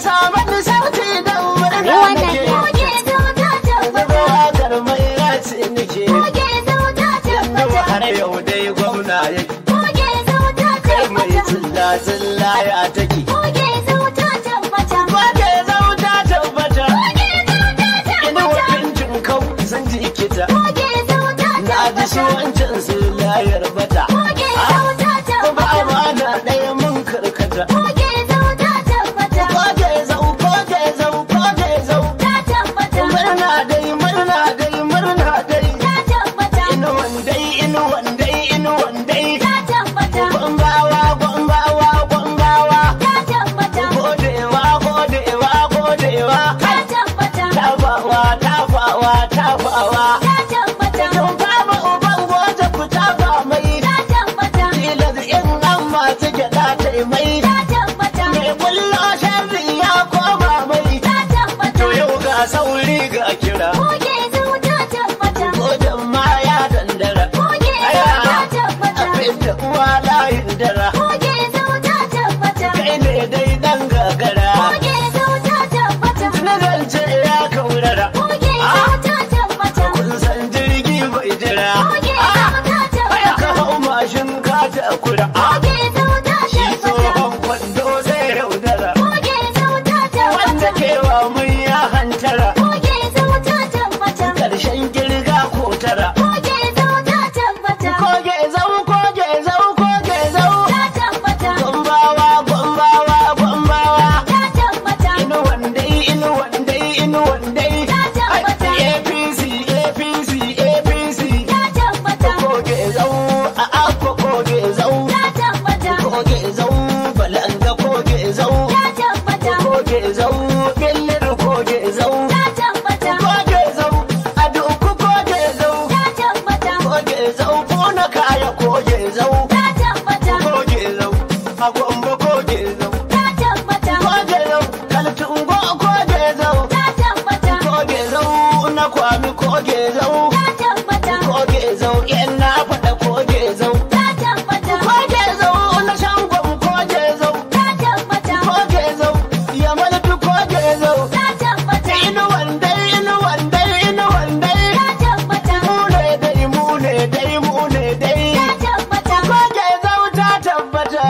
samu ni sauti don murna Ruwan nake nan Goge zauta zuba tabbata. wakar mai raci nake Goge zauta yanzu tabbata. har yau dai gwamna yake Goge zauta kai mai tabbata. tsilla tsilla ya take Goge zauta tabbata. Wake zauta tabbata Goge zauta ina tabbata. wakincin kau sun ji kita Goge zauta na ji su tabbata. wancan su layar bata Goge zauta ba tabbata. amana ɗaya mun karkata Goge zauta tabbata. Koke zau koke zau koke zau Ta tabbata. murna dai murna dai murna dai Ta tabbata. inuwan dai inuwan dai inuwan dai Ta tabbata. gwambawa gwambawa gwambawa Ta tabbata. godewa godewa godewa Ta tabbata. tafawa tafawa tafawa Ta tabbata. Tun fama uban goje ku tafa mai Ta tabbata. tilas in an masu gyaɗa ta mai Ta tabbata. mai kullo sharri ya koma mai Ta tabbata. to yau ga sauri ga kira Goge zauta tabbata. gojen ma ya dandara Goge aya zauta tabbata. abin da uwa layin dara Goge zauta tabbata. kai ne dai dan gagara Goge zauta tabbata. na zance ya kaurara Goge Ah, zauta tabbata. kun san jirgi bai jira Goge Ah, zauta aya ka tabbata. hau mashin ka ta kura Ah, Goge zauta shi tabbata. tsohon kwando zai yaudara Goge zauta wanda tabbata. kewa mun ya hantara Goge zauta tabbata. karshen girga ko tara Goge zauta tabbata. koge zau koge zau koge zau Ta tabbata. gombawa gombawa gombawa Ta tabbata. inu wandai inu wandai inu wandai Ta tabbata. apc apc apc Ta tabbata. koge zau a akko koge zau Ta tabbata. koge zau balanga koge zau Ta tabbata. koge zau billir koge zau Ta tabbata. koge zau a duku koge zau Ta tabbata. koge zau bona kaya koge zau Ta tabbata. koge zau a gombe koge zau Ta tabbata. koge zau kaltungo koge zau Ta tabbata. koge zau na kwami koge zau Ta tabbata. koge zau yan na faɗa koge zau Ta tabbata. koge zau na shangon koge zau Ta tabbata. koge zau ya malfi koge zau Ta tabbata. inu wandai inu wandai inu wandai Ta tabbata. mu ne dai mu ne dai mu ne dai Ta tabbata. koge zau ta tabbata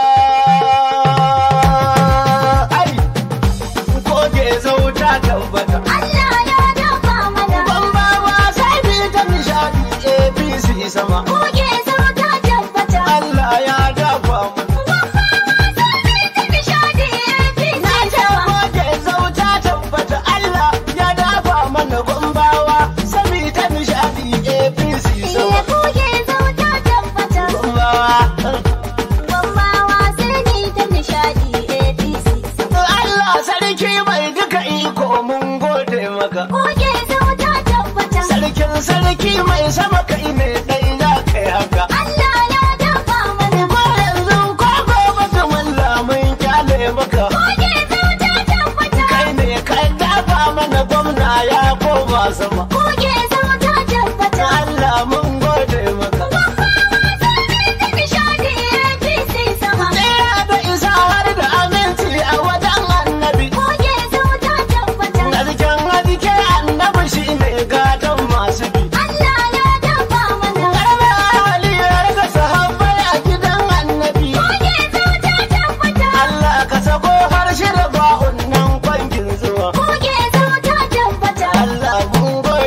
ai koge zau ta tabbata Allah ya dafa mana. Bambawa sai bi ta nishadi APC sama. Goge zauta tabbata. Allah ya dafa mu. Koge zauta tabbata Allah ya dafa mana gombawa sami ta nishadi APC sama. Goge Allah sarki mai duka iko mun gode maka. tabbata. Sarkin sarki mai sama kai ne dai za ka yi haka. Allah ya dafa mana. Ko yanzu ko gobe kaman lamun kyale maka. Goge zauta tabbata. Kai ne ka dafa mana gwamna ya koma sama. Goge zauta tabbata. Allah mun gode maka. Nishadi APC sama. Tsira da isa har da aminci a wajen annabi. Goge zauta tabbata. Garken hadike annabi shi ne gadon masu bi. Allah ya dafa mana. Karnar haliyar ga sahabbai a gidan annabi. Goge zauta tabbata. Allah ka sako harshe da ba'un nan kwangin zuwa. Goge zauta tabbata. Allah mun gode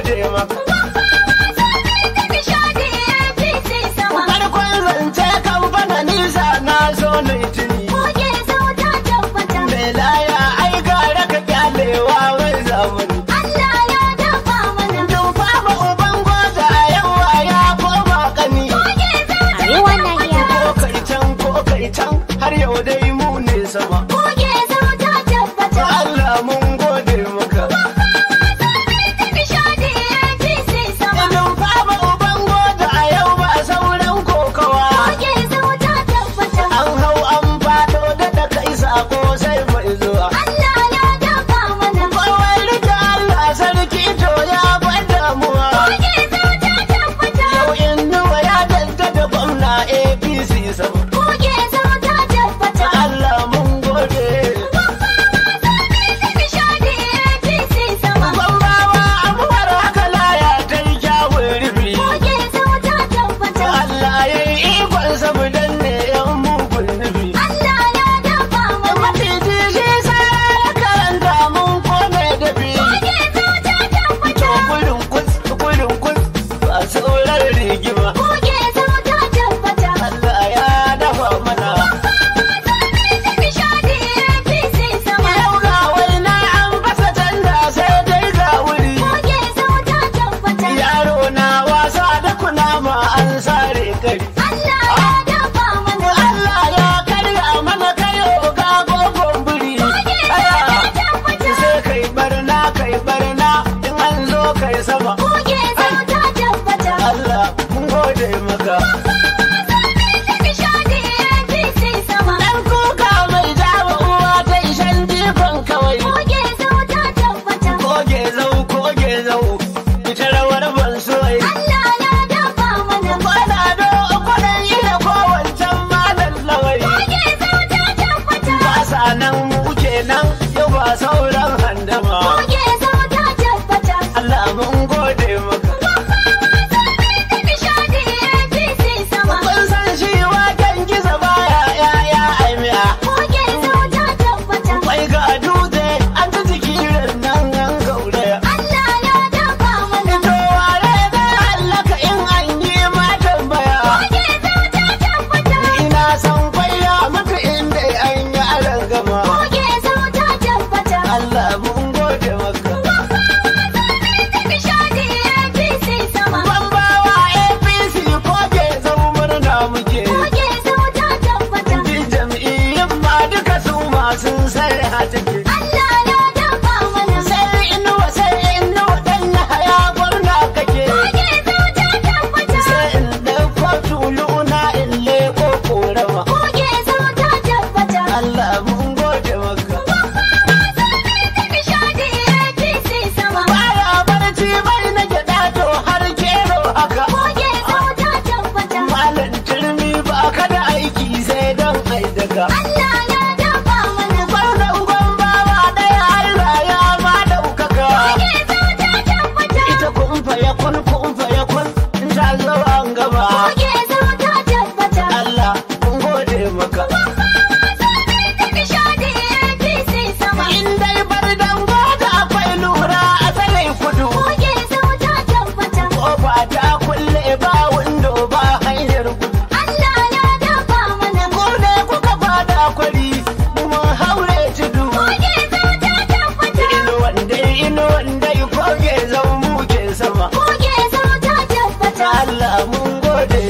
sun sai ha take Allah ya dafa mana. sai inuwa sai inuwa dan na haya gurna kake Koge zauta tabbata. sai in dauko tuluna in leko korama Koge zauta tabbata. Allah mun gode maka Ta nishadi APC sama. baya barci bai na gyaɗa to har kero haka Koge zauta tabbata. malam turmi ba ka da aiki sai don aidaka Allah ya dafa mana. Kwarnan gwambawa ɗaya Allah ya ma ɗaukaka Koge zauta tabbata. ita kumfa ya kun kumfa ya kun in ta zo an gaba Koge zauta tabbata. Allah mun gode maka Ta nishadi APC sama. in dai bar dango da akwai lura a tsayin kudu Koge zauta tabbata. kofa ta kulle ba windo ba hanyar gudu Allah ya dafa mana. ko ne kuka fada kwari mun haure tudu Koge zauta tabbata. ino wanda ino wanda koge zan muke sama Koge zauta tabbata. Allah mun gode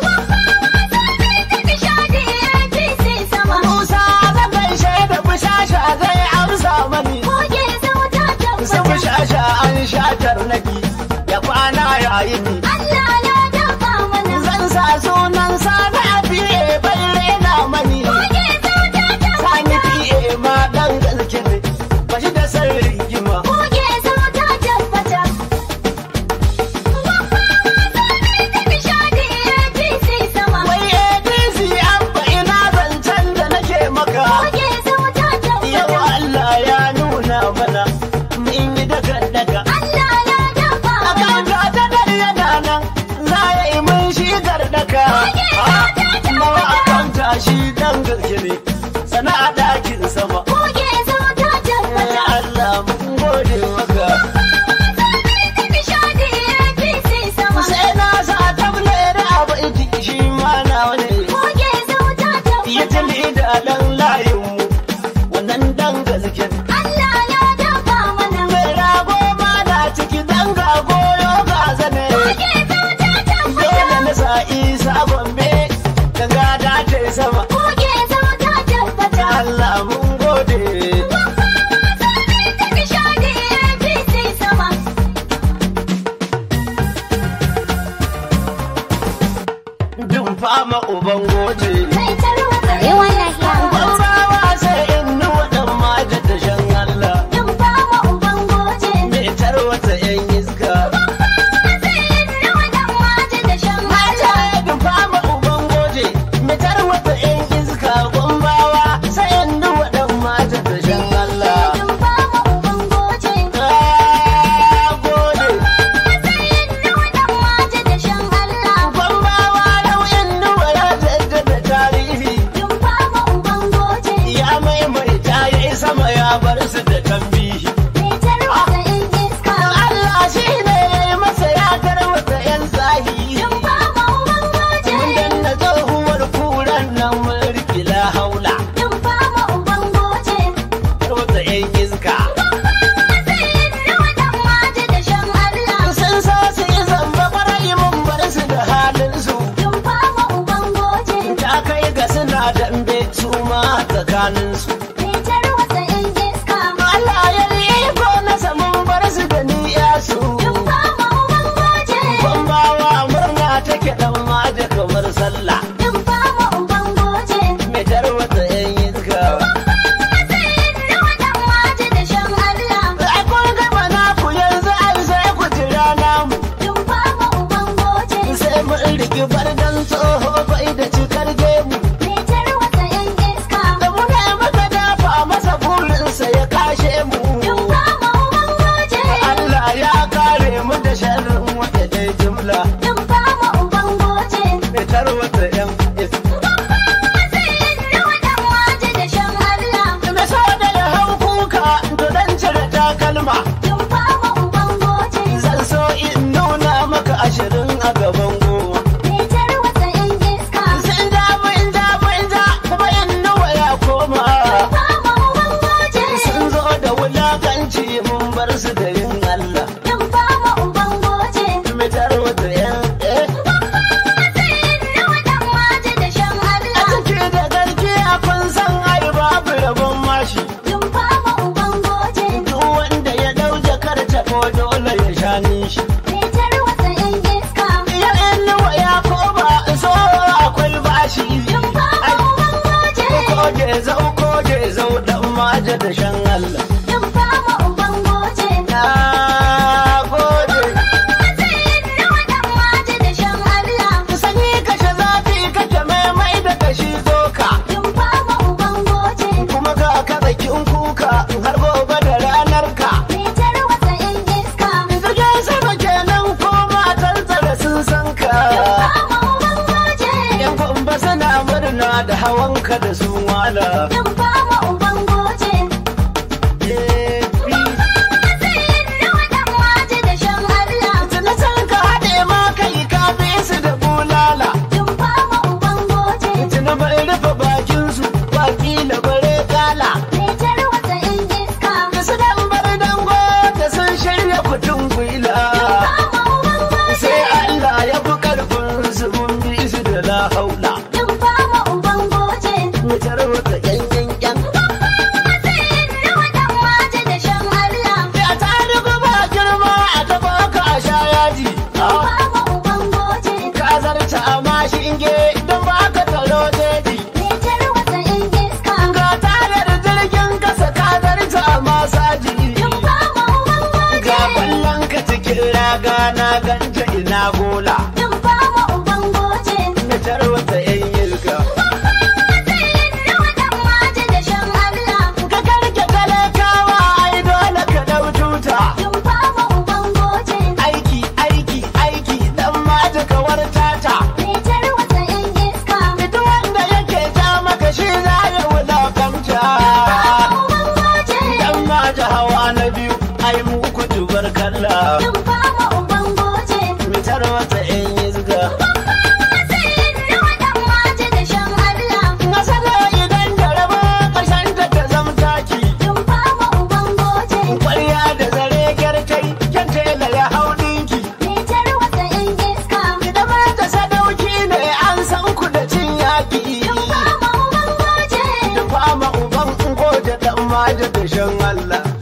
Ta nishadi APC sama. Musa da gaishe da bushasha zai amsa mani Koge zauta su tabbata. bushasha an shatar naki ya kwana yayi ni Allah ya dafa mana. zan sa sunan sani a fiye bai rena mani Koge zauta sani tabbata. fiye ma dan gaske ne ba shi da sarri gima Koge zauta tabbata. Ta nishadi APC sama. wai APC abba ina zancen da nake maka Koge zauta yau tabbata. Allah ya nuna mana mun yi daga daga Allah ya dafa mana. Akanta ta dare yana nan za ya yi mun shi gardaka. Nawa akanta shi dan gaske ne sana'a dakin sama. Koge zauta Ya tabbata. Allah mun gode maka. Ta nishadi APC sama. Sai na sa table da abu iti shi ma na wani. Koge zauta Ya tabbata. tali da dan layin mu wannan dan gaske. ne. Allah ya dafa mana. Mai rago ma na ciki dan ga goyo ga zane. Koge zauta Dole tabbata. na sa isa gombe ganga da ta sama. Koge zauta tabbata. Allah mun gode. Ta nishadi APC sama. Dun fama uban goje. Mai tarwatsa yawan lahiya. Gwambawa sai in nuwa ɗan maja da shan Allah. Dun fama uban goje. Mai tarwata ‘yan iska. Matsayin nawa dan waje da shan Mata Allah. ya dun fama uban goje. Mai tarwata ‘yan iska. Gwambawa sai in nuwa ɗan maja da shan Allah. Dun fama uban goje. Ah, gode. Matsayin nawa dan waje da shan Allah. Gwambawa yau in nuwa ya jaddada tarihi. Dun fama uban goje. Ya maimaita ya yi sama ya bar su da tambihi. Mai tarwatsa yan iska. Allah shi ne ya yi masa ya tarwata ‘yan zahi. Dun fama uban goje. Mun danna tsohuwar kuran nan mun rikila haula. Dun fama uban goje. Tarwata ‘yan iska. Matsayin nawa dan waje da shan Allah. Sun so su yi zamba kwarai mun bar su da halin su. Dun fama uban goje. Ta kai ga suna dambe su ma tsakanin su. Mai tarwatsa yan iska. Allah ya iko nasa mun bar su da niyya su. Dun fama uban goje. Bambawa murna take dan ma da kamar sallah. Dun fama uban goje. Mai tarwata ‘yan iska. Matsayin nawa dan waje da shan Allah. Ai kun gama naku yanzu ai sai ku jira namu. Dun fama uban goje. sai mun rigi bardan tsoho bai da cikar gemu Mai tarwatsa yan iska. da muna maka dafa masa burinsa ya kashe mu Dun fama uban goje. Allah ya kare mu da sharrin wata dai jumla Dun fama uban goje. mai tarwata yan is Matsayin nawa dan waje da shan Allah. da so da ya hau kuka to dan cire takalma Dun fama uban goje. zan so in nuna maka ashirin a gaban goma Mai tarwatsa yan iska. sun ja mun ja mun ja kuma in nawa ya koma Fama uban goje. sun zo da wulakanci mun bar su da yin Allah Dun fama uban goje. mai tarwata yan eh Matsayin nawa dan waje da shan A Allah. ciki da garki a kun san ai babu rabon maja da shan Allah. in fama uban goje. Na gode. Matsayin nawa dan waje da shan Allah. Sani kashe zafi kake maimai da kashi zoka. In fama uban goje. Kuma ga ka bakin kuka har gobe da ranar ka. Mitar wasa in iska. Jirgin sama kenan ko matan tsare sun san ka. Fama uban goje. Yan kwamba suna murna da hawanka da su wala. In fama uban goje. Matsayin nawa dan waje da shan Allah. Tuna san ka haɗe ma kai ka bi su da bulala. In fama uban goje. Tuna bai rufe bakinsu ba kila bare kala. Mitar wasa in iska. Da su dan bar dango da sun shirya kutun gwila. Fama uban goje. Sai Allah ya fi karfin su mun bi su da la haula. In fama uban goje. Mu tarwata yan yan yan. Matsayin nawa dan waje da shan Allah. Ya ta riga ba girma a taba ka a sha yaji. Ah, Fama uban goje. Ka zarta a mashinge don ba ka taro jeji. Mitar wasa in iska. Ga tayar jirgin kasa ka zarta a masaji. In fama uban goje. Ga kwallon ka cikin raga na ganta ina gola. In fama uban goje. Na tarwata yan yilka. Matsayin nawa dan waje da shan Allah. Ka karke talakawa ai dole ka dau tuta. In fama uban goje. Aiki aiki aiki dan mata kawar tata. Mitar wasa in iska. Duk wanda yake ja maka shi za ya wulakanta. Uban goje. Dan mata hawa na biyu ai mu ku tubar kalla. In fama uban goje. Mitar wata yan yizga. Matsayin nawa dan waje da shan Allah. Nasara idan da raba ƙarshen ta ta zamtaki. In fama uban goje. Kwarya da zare gyartai, kyan tela ya hau ɗinki. Mitar wasa in iska. Idan ma ta sadauki ne an san ku da cin yaƙi. In fama uban goje. Da fama uban goje ɗan maja da shan Allah.